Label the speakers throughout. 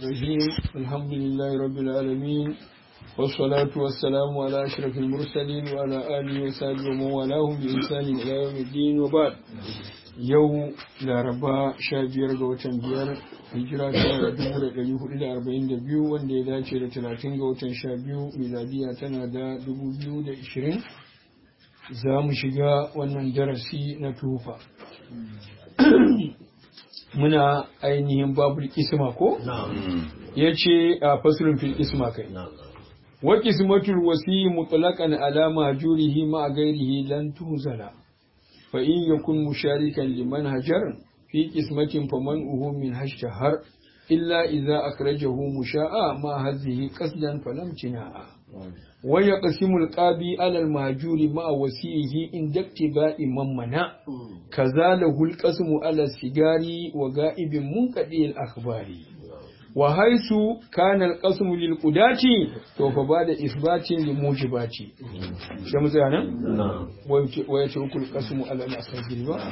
Speaker 1: الرجيم الحمد لله رب العالمين والصلاة والسلام على أشرف المرسلين وعلى آله وصحبه ومن والاهم بإحسان إلى يوم الدين وبعد yau laraba sha biyar ga watan biyar hijira ta dubu da ɗari hudu da arba'in da biyu wanda ya dace da talatin ga watan sha biyu miladiya tana da dubu biyu da ishirin za mu shiga wannan darasi na tufa muna ainihin babul isma ko ya ce a fasulun fil isma kai wa kismatul wasi mutlaqan ala majurihi ma gairihi lan tuzala fa in yakun musharikan liman hajar fi qismatin faman'uhu min hashtahar illa idza akhrajahu musha'a ma hadhihi qasdan falam tina'a wa yaqsimu al-qabi ala al-mahjur ma wasihi in daktiba'i man mana kazalahu al-qasmu ala sigari wa ga'ibin munqadi al-akhbari wa haisu kana al-qasmu lil qudati to fa bada isbatin li mujibati sai mu tsaya nan wa yace ukul qasmu ala al-asghari ba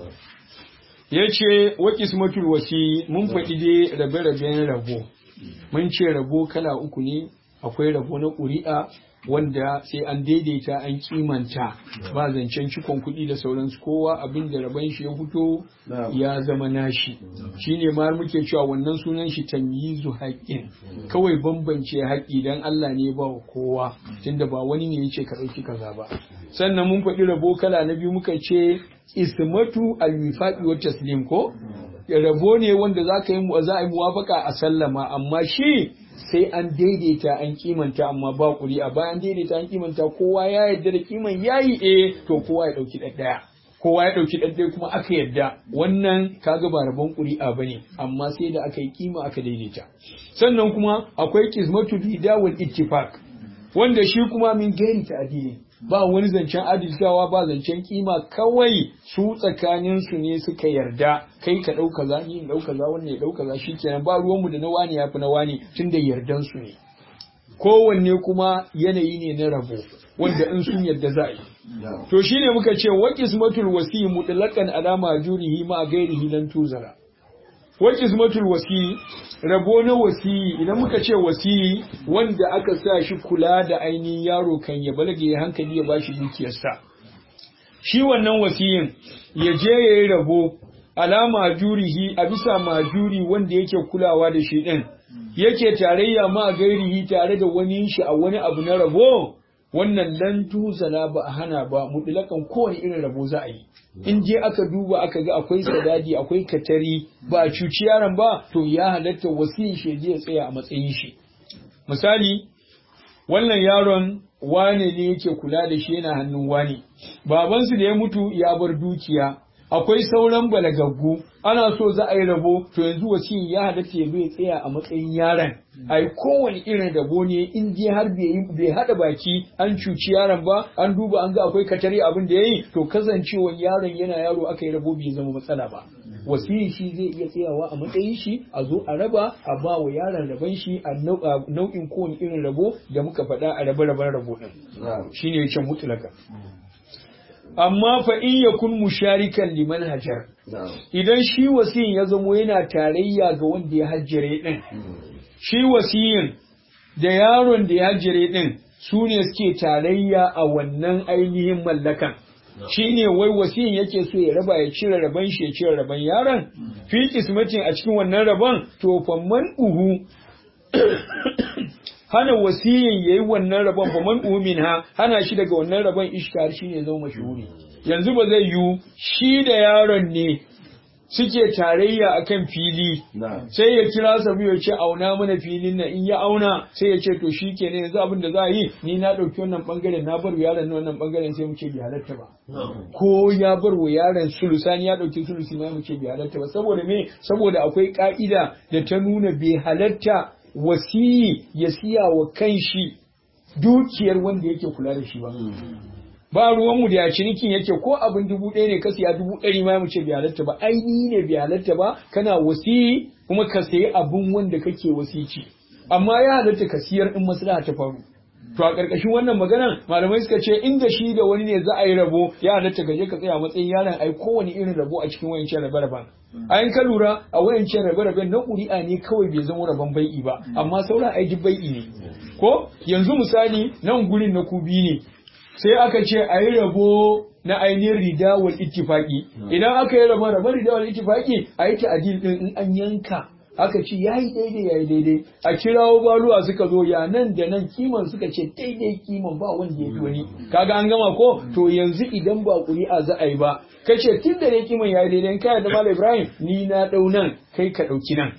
Speaker 1: yace wa qismatul wasi mun faɗi dai rabe-raben rabo mun ce rabo kala uku ne akwai rabo na ƙuri'a wanda sai an daidaita an kimanta ba zancen cikon kuɗi da sauransu kowa abin da rabon shi ya fito ya zama nashi shine ma muke cewa wannan sunan shi tamyizu haƙƙin kawai bambance haƙƙi dan Allah ne ba wa kowa tunda ba wani ne yace ka ɗauki kaza ba sannan mun faɗi rabo kala na biyu muka ce ismatu al-wifaqi wa taslim ko rabo ne wanda za ka yi za a yi muwafaka a sallama amma shi sai an daidaita an kimanta amma ba kuri a bayan daidaita an kimanta kowa ya yarda da kiman yayi eh to kowa ya dauki ɗaya kowa ya dauki ɗaya kuma aka yarda wannan kaga ba rabon ƙuri'a bane amma sai da aka yi kima aka daidaita sannan kuma akwai qismatu rida wal ittifaq wanda shi kuma min gairi ta'dili ba wani zancen adalcawa ba zancen kima kawai su tsakanin su ne suka yarda kai ka ɗauka za ni in ɗauka za wannan ya ɗauka za shikenan ba ruwanmu da na wani yafi na wani tun da yardan su ne kowanne kuma yanayi ne na rabo wanda in sun yarda za a yi to shine muka ce wa qismatul wasi mutlaqan alama jurihi ma gairihi lan tuzara wa qismatul wasi rabo na wasi idan muka ce wasi wanda aka sa shi kula da ainihin yaro kan ya balage ya hankali ya bashi dukiyarsa shi wannan wasiyin ya je ya yi rabo alama jurihi a bisa majuri wanda yake kulawa da shi din yake tarayya ma gairihi tare da wani shi a wani abu na rabo wannan lan tuzala ba a hana ba mutlakan kowane irin rabo za a yi in je aka duba aka ga akwai sadadi akwai katari ba a cuci yaron ba to ya halatta wasiyin shi ya tsaya a matsayin shi misali wannan yaron wane ne yake kula da shi yana hannun wane babansu da ya mutu ya bar dukiya akwai sauran balagaggu ana so za a yi rabo to yanzu wasiyin ya halatta ya ya tsaya a matsayin yaron a yi kowane irin rabo ne in je har bai haɗa baki an cuci yaron ba an duba an ga akwai katare abin da ya yi to kasancewa yaron yana yaro aka yi rabo bai zama matsala ba wasiyin shi zai iya tsayawa a matsayin shi a zo a raba a ba wa yaron rabon shi a nau'in kowane irin rabo da muka faɗa a rabe-raben rabo ɗin shine ya ce mutulaka amma fa in yakun musharikan liman hajar idan shi wasiyin ya zamo yana tarayya ga wanda ya hajjare din shi wasiyin da yaron da ya hajjare din su ne suke tarayya a wannan ainihin mallakan shi ne wai wasiyin yake so ya raba ya cire raban shi ya cire raban yaron fi kismatin a cikin wannan raban to fa man uhu hana wasiyin yayi wannan rabon fa man umin ha hana shi daga wannan rabon ishkar shine zama mashhuri yanzu ba zai yiwu shi da yaron ne suke tarayya akan fili sai ya kira sabu ya ce auna mana filin nan in ya auna sai ya ce to shi ke ne yanzu abin da za a yi ni na ɗauki wannan ɓangaren na bar yaron wannan ɓangaren sai mu ce bai halatta ba ko ya bar wa yaron sulusani ya ɗauki sulusi ma mu ce bai halatta ba saboda me saboda akwai ka'ida da ta nuna bai halatta wasiyi ya siya wa kanshi dukiyar wanda yake kula da shi ba. Ba ruwanmu da ya cinikin yake ko abin dubu ɗaya ne ka siya dubu ɗari ma mu ce bai halatta ba, ainihi ne bai halatta ba, kana wasiyi kuma ka sayi abin wanda kake wasici. Amma ya halatta ka siyar in maslaha ta faru. to a ƙarƙashin wannan maganar malamai suka ce inda shi da wani ne za a yi rabo ya halatta ka je ka tsaya matsayin yaron ai kowane irin rabo a cikin wayancan rabe-raben a yin ka lura a wayancan rabe-raben na ƙuri'a ne kawai bai zama rabon bai'i ba amma sauran ai duk bai'i ne ko yanzu misali nan gurin na kubi ne sai aka ce a yi rabo na ainihin rida wal ittifaqi idan aka yi rabon rabon rida wal ittifaqi a yi ta'adil din in an yanka aka ce yayi daidai yayi daidai a kirawo baluwa suka zo ya nan da nan kiman suka ce daidai kiman ba wanda ya fi wani kaga an gama ko to yanzu idan ba ƙuri'a za a yi ba kace tun da ne kiman yayi daidai kai da malam Ibrahim ni na dau nan kai ka dauki nan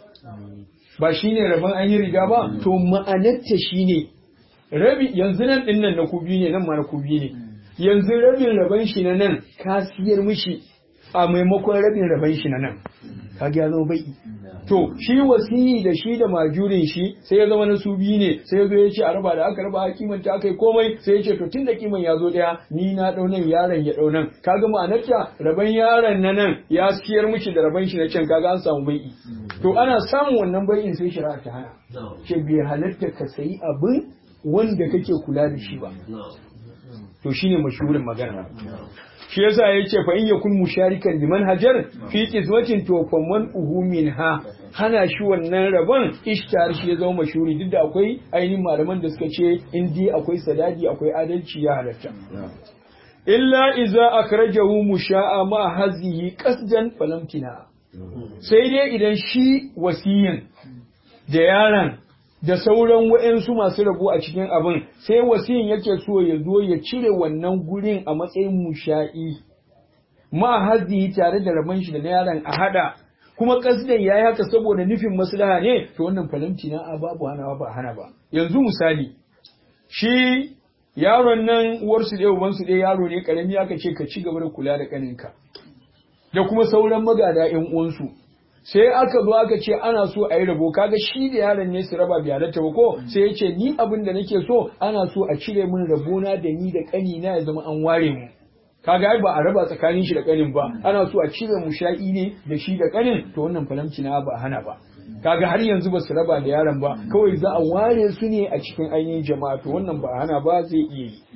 Speaker 1: ba shine rabon an yi riga ba to ma'anarta shine rabi yanzu nan din nan na kubi ne nan ma na kubi ne yanzu rabin rabon shi na nan ka siyar mishi a maimakon rabin rabon shi na nan kaga ya zama bai to shi wasiyi da shi da majurin shi sai ya zama na su biyu ne sai ya zo ya ce a raba da aka raba a kimanta aka yi komai sai ya ce to tun da kiman ya zo daya ni na dau nan yaron ya dau nan kaga ma'anarta rabon yaron na nan ya siyar mishi da rabon shi na can kaga an samu bai'i to ana samun wannan bai'in sai shari'a ta hana ce bai halatta ka sayi abin wanda kake kula da shi ba to shine mashhurin magana shi yasa yace fa in yakun musharikan liman hajar fi qismatin to fa man uhu minha hana shi wannan rabon ishtar shi ya zama mashhuri duk da akwai ainihin malaman da suka ce in dai akwai sadadi akwai adalci ya halatta illa iza akrajahu musha'a ma hazihi qasdan falamtina sai dai idan shi wasiyin da yaron da sauran wa'yansu masu rabu a cikin abin sai wasiyin yake so ya zo ya cire wannan gurin a matsayin musha'i ma hazi tare da rabon shi da na yaron a hada kuma kasdan yayi haka saboda nufin maslaha ne to wannan falamti na babu hanawa ba hana ba yanzu misali shi yaron nan uwarsu ɗaya ubansu ɗaya yaro ne karami aka ce ka ci gaba da kula da kaninka da kuma sauran magada ƴan uwansu sai aka zo aka ce ana so a yi rabo kaga shi da yaron ne su raba biyarata ba ko sai ya ce ni abin da nake so ana so a cire min rabona da ni da kani na ya zama an ware mu kaga ai ba a raba tsakanin shi da kanin ba ana so a cire mu sha'i ne da shi da kanin to wannan falamci na ba hana ba kaga har yanzu ba su raba da yaron ba kawai za a ware su ne a cikin ainihin jama'a to wannan ba hana ba zai iya yi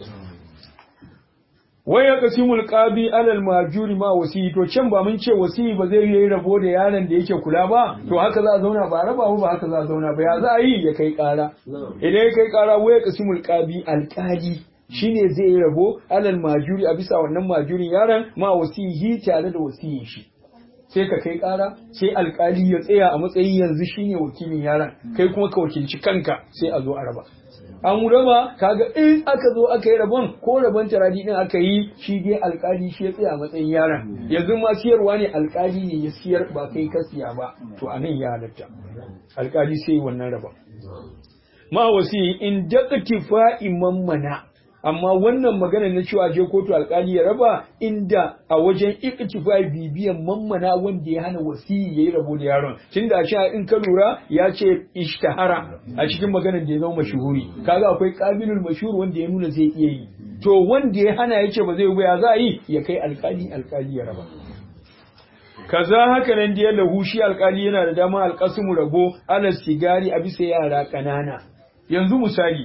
Speaker 1: wai ya kasimul qabi alal majuri ma wasi to can ba mun ce wasi ba zai yi rabo da yaron da yake kula ba to haka za a zauna ba raba ba haka za a zauna ba ya za a yi ya kai kara idan ya kai kara wai ya kasimul qabi alqali shine zai yi rabo alal majuri a bisa wannan majurin yaron ma wasihi tare da wasiyin shi sai ka kai kara sai alkali ya tsaya a matsayin yanzu shine wakilin yaron kai kuma ka wakilci kanka sai a zo a raba an raba kaga in aka zo aka yi rabon ko rabon taradi din aka yi shi dai alkali shi ya tsaya a matsayin yaron yanzu ma siyarwa ne alkali ne ya siyar ba kai ka siya ba to a nan ya halatta alkali sai wannan rabon ma wasi in daqtifa imam mana amma wannan magana na cewa je kotu alkali ya raba inda a wajen iktifai bibiyan mammana wanda ya hana wasiyi yayi rabo da yaron tunda a cewa in ka lura ya ce ishtahara a cikin maganar da ya zama mashuhuri kaga akwai qabilul mashhur wanda ya nuna zai iya yi to wanda ya hana yace ba zai yi ba ya za yi ya kai alkali alkali ya raba kaza haka nan da lahu shi alkali yana da dama alkasmu rabo ala sigari a bisa yara kanana yanzu misali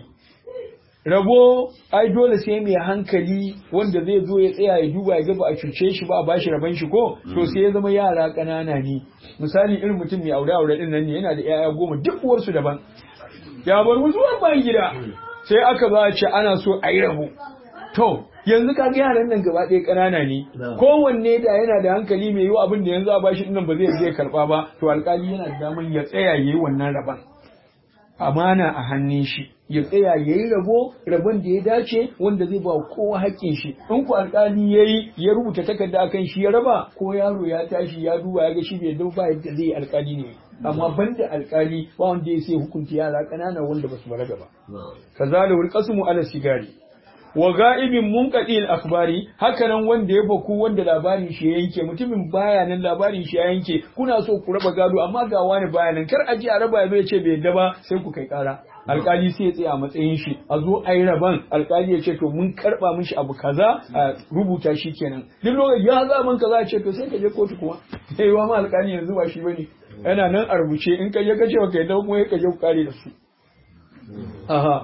Speaker 1: rabo ai dole sai mai hankali wanda zai zo ya tsaya ya duba ya ga ba a cuce shi ba a bashi rabon shi ko to sai ya zama yara ƙanana ne misali irin mutum mai aure aure din nan ne yana da yaya goma duk uwarsu daban ya bar musu bayan gida sai aka ba ce ana so a yi rabo to yanzu ka ga yaran nan gaba ɗaya ƙanana ne kowanne da yana da hankali mai yiwu abin da yanzu a bashi dinnan ba zai zai karɓa ba to alƙali yana da daman ya tsaya ya yi wannan rabon amana a hannun shi ya tsaya ya yi rabo rabon da ya dace wanda zai ba kowa haƙƙin shi in ku alƙali ya yi ya rubuta takarda akan shi ya raba ko yaro ya tashi ya duba ya ga shi bai dau ba yadda zai alƙali ne amma banda alƙali ba wanda ya sai hukunta yara ƙanana wanda ba su balaga ba kazalika wal qasmu ala sigari wa ga'ibin munqadi al-akhbari hakanan wanda ya baku wanda labarin shi ya yanke mutumin baya nan labarin shi ya yanke kuna so ku raba gado amma ga wani baya nan kar a ji a raba ya ce bai yadda ba sai ku kai kara alkali sai ya tsaya a matsayin shi a zo a yi raban alkali ya ce to mun karba mishi abu kaza a rubuta shi kenan duk lokaci ya za man kaza ce to sai ka je kotu kuma sai wa ma alkali yanzu ba shi bane yana nan a rubuce in ka je ka ce ka yadda kuma ka je ku kare da su aha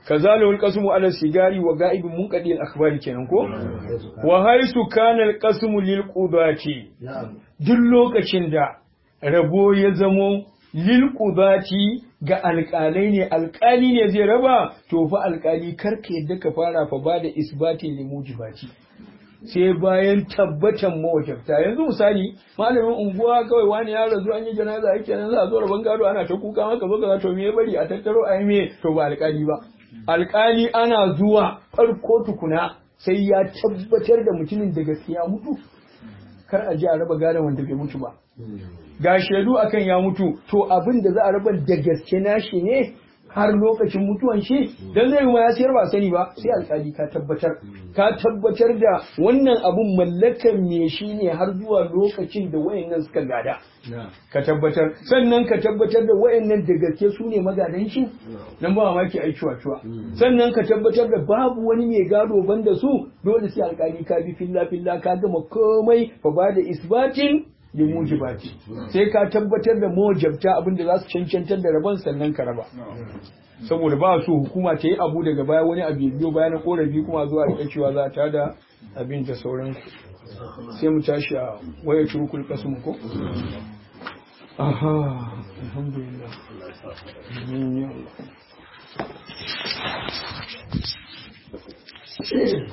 Speaker 1: kazalahu alqasmu ala sigari wa ga'ibin munqadi al-akhbari kenan ko wa haisu kana alqasmu lil qudati duk lokacin da rabo ya zamo lil qudati ga alƙalai ne alƙali ne zai raba to fa alƙali karka yadda ka fara fa ba da isbatin limujibati sai bayan tabbatan mawajabta yanzu misali malamin unguwa kawai wani ya razu an yi janaza yake nan za a zo rabon gado ana ta kuka maka zo ka to me ya bari a tattaro a yi me to ba alƙali ba alƙali ana zuwa farko tukuna sai ya tabbatar da mutumin da gaskiya mutu kar a ji a raba gadon wanda bai mutu ba ga shaidu akan ya mutu to abin da za a raba da gaske nashi ne har lokacin mutuwan shi dan zai ma ya sayar ba sani ba sai alƙali ka tabbatar ka tabbatar da wannan abun mallakan me shi ne har zuwa lokacin da wayannan suka gada ka tabbatar sannan ka tabbatar da wayannan da gaske su ne magadan shi nan ba mamaki ai cuwa cuwa sannan ka tabbatar da babu wani mai gado banda su dole sai alƙali ka bi filla filla ka gama komai fa ba da isbatin da mujibati sai ka tabbatar da mujabta abinda za su cancantar da rabon sannan ka raba saboda ba su hukuma ta yi abu daga baya wani abu ya biyo bayan korafi kuma zuwa da cewa za ta da abin da sauran sai mu tashi a waya turkul kasu ko aha alhamdulillah Amin ya Allah